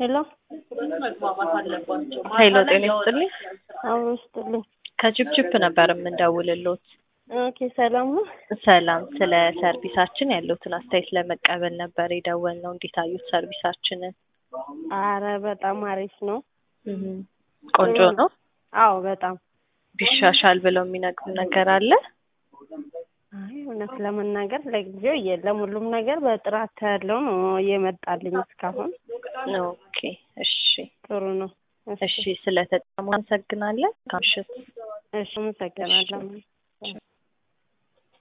ሄሎ ሄሎ ጤና ይስጥልኝ። አብሮ ይስጥልኝ። ከጅፕጅፕ ነበር የምንደውልሎት። ኦኬ ሰላም ነው? ሰላም፣ ስለ ሰርቪሳችን ያለውትን አስተያየት ለመቀበል ነበር የደወልነው። እንዴት አዩት ሰርቪሳችንን? አረ በጣም አሪፍ ነው። እህ ቆንጆ ነው። አዎ በጣም ቢሻሻል ብለው የሚነግሩን ነገር አለ? አይ እውነት ለመናገር ለጊዜው የለም። ሁሉም ነገር በጥራት ያለው ነው እየመጣልኝ እስካሁን። ኦኬ እሺ ጥሩ ነው። እሺ፣ ስለተጠቀሙ አመሰግናለን። ካምሽት እሺ አመሰግናለሁ።